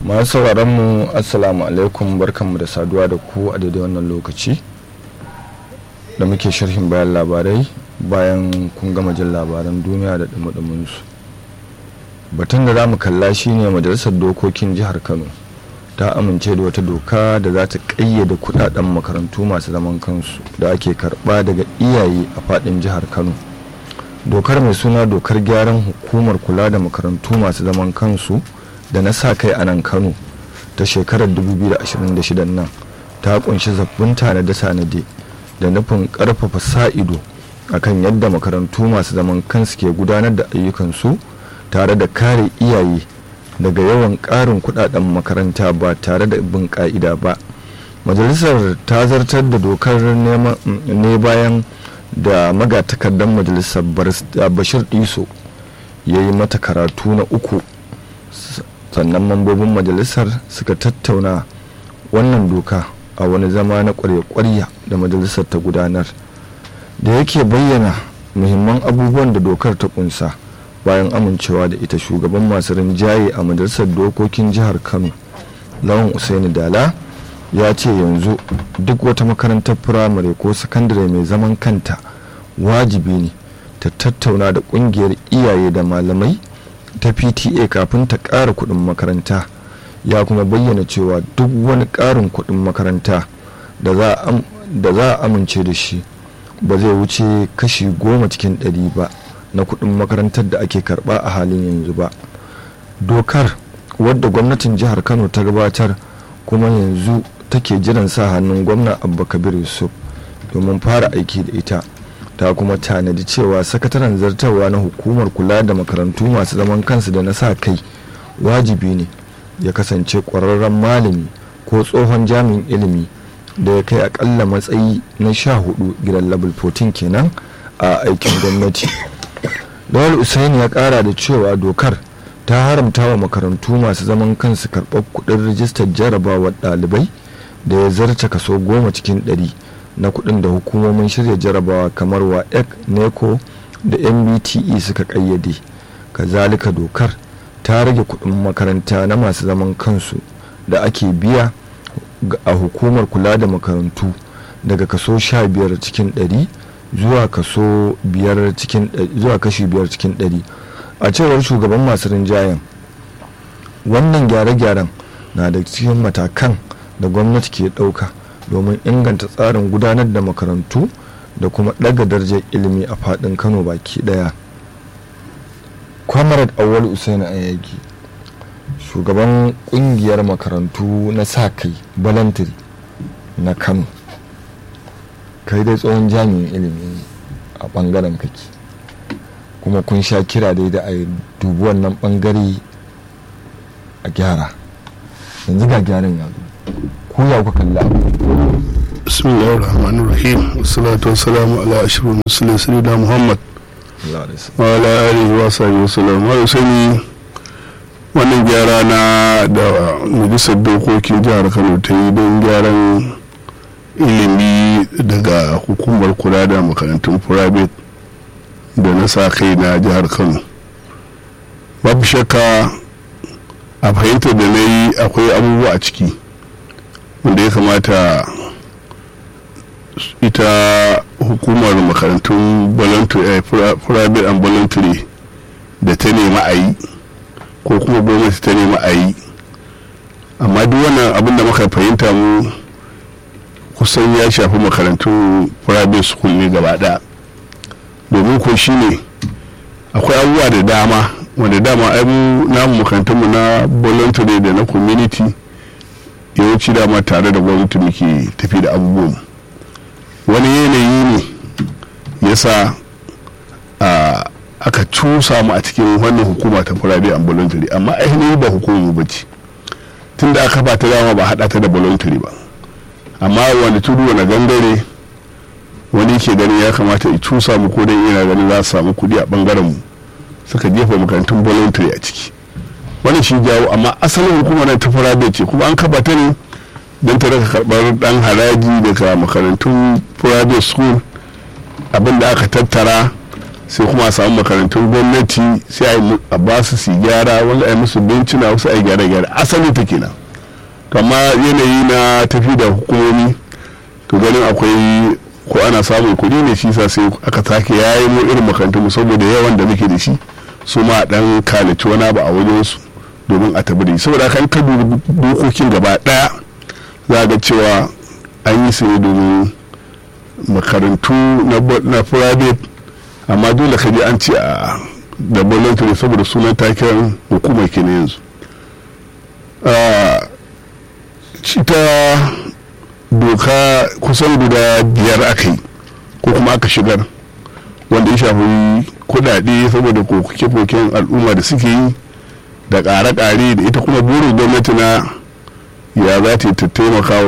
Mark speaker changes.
Speaker 1: masu sauraron mu assalamu alaikum barkanmu da saduwa da ku a daidai wannan lokaci da muke sharhin bayan labarai bayan kun gama jin labaran duniya da dumudumin su batun da za mu kalla shine majalisar dokokin jihar kano ta amince da wata doka da za ta ƙayyade kudaden makarantu masu zaman kansu da ake karba daga iyaye a fadin jihar kano dokar mai suna dokar gyaran hukumar kula da makarantu masu zaman kansu da na sa kai a nan kano ta shekarar 2026 nan ta kunshi zabbin tanade-tanade da nufin karfafa sa-ido akan yadda makarantu masu zaman kansu ke gudanar da ayyukansu tare da kare iyaye daga yawan ƙarin kudaden makaranta ba tare da bin ka'ida ba majalisar ta zartar da dokar ne bayan da magatakardar majalisar bashir diso ya yi mata karatu na uku sannan mambobin majalisar suka tattauna wannan doka a wani zama na kwarya-kwarya da majalisar ta gudanar da yake bayyana muhimman abubuwan da dokar ta kunsa bayan amincewa da ita shugaban masu rinjaye a majalisar dokokin jihar kano lawan usaini dala ya ce yanzu duk wata makarantar firamare ko sakandare mai zaman kanta wajibi ne ta tattauna da kungiyar iyaye da malamai ta pta kafin ta ƙara kuɗin makaranta ya kuma bayyana cewa duk wani ƙarin kuɗin makaranta da za a amince da shi ba zai wuce kashi goma cikin ɗari ba na kuɗin makarantar da ake karɓa a halin yanzu ba dokar wadda gwamnatin jihar kano ta gabatar kuma yanzu take jiran sa hannun gwamna abba kabir yusuf domin fara aiki da ita ta kuma tanadi cewa sakataren zartarwa na hukumar kula da makarantu masu zaman kansu da na sa kai wajibi ne ya kasance ƙwararren malami ko tsohon jami'in ilimi da ya kai akalla matsayi na sha hudu gidan level 14 kenan a aikin gwamnati dawal usaini ya kara da cewa dokar ta haramta wa makarantu masu zaman kansu karɓar kuɗin rijistar jarabawar ɗalibai da ya zarce kaso goma cikin ɗari na kuɗin da hukumomin shirya jarabawa kamar wa ec neco da mbte suka ƙayyade kazalika dokar ta rage kuɗin makaranta na masu zaman kansu da ake biya a hukumar kula da makarantu daga kaso 15 cikin 100 zuwa kaso biyar cikin zuwa kashi biyar cikin ɗari a cewar shugaban masu rinjayen wannan gyare-gyaren na da cikin matakan da gwamnati ke ɗauka domin inganta tsarin gudanar da makarantu da kuma ɗaga darajar ilimi a faɗin kano baki ɗaya kwamarat awal usaini ayagi shugaban ƙungiyar makarantu na sa kai balantiri na kano kai dai tsohon jami'in ilimi a bangaren kake kuma kun sha kira dai da a dubi wannan bangare a gyara yanzu ga gyaran ya zo ku ya kuka kalli abu
Speaker 2: bismillahir rahmanir rahim wassalatu wassalamu ala ashrafil mursalin sayyidina muhammad wa ala alihi wa sahbihi wasallam wa sani wannan gyara na da majalisar dokokin jihar kano ta yi don gyaran ilimi daga hukumar kula da makarantun private da na sa kai na jihar kano babu shakka a fahimtar da na yi akwai abubuwa a ciki wanda ya kamata ita hukumar makarantun private and voluntary da ta nema a yi ko kuma gwamnati ta nema a yi amma duk wannan abin da muka fahimta mu kusan ya shafi makarantun private school ne gaba ɗaya domin ko shi ne akwai abubuwa da dama wanda dama abu namu makarantunmu na voluntary da na community yawanci dama tare da gwamnati muke tafi da abubuwan wani yanayi ne ya sa aka cusa mu a cikin wannan hukuma ta private and voluntary amma ainihin ba hukumu ba ce tun da aka ba ta dama ba haɗa ta da voluntary ba amma wani tudu wani gangare wani ke ganin ya kamata ya cusa mu ko dan ina ganin za su samu kuɗi a bangaren mu suka jefa makarantun voluntary a ciki wani shi jawo amma asalin hukumar ta private ce kuma an kaba ta ne don ta raka karɓar ɗan haraji daga makarantun private school abin da aka tattara sai kuma a samu makarantun gwamnati sai a ba su su gyara wanda a yi musu bencina wasu a yi gyara-gyara asali ta kenan amma yanayi na tafi da hukumomi to ganin akwai ko ana samun kuɗi ne shi sa sai aka sake yayi mu irin makarantun saboda yawan da muke da shi su ma dan kalaci wani abu a wajen su domin a tabi da shi saboda kan ka dokokin gaba daya za ga cewa an yi su ne domin makarantu na private amma dole ka ji an ce a da voluntary saboda sunan taken hukumar ke na yanzu ta doka kusan guda biyar aka yi ko kuma aka shigar wanda ya shafi kudade saboda koke-koken al'umma da suke yi da ƙare-ƙare da ita kuma burin gwamnati na ya za ta taimaka wa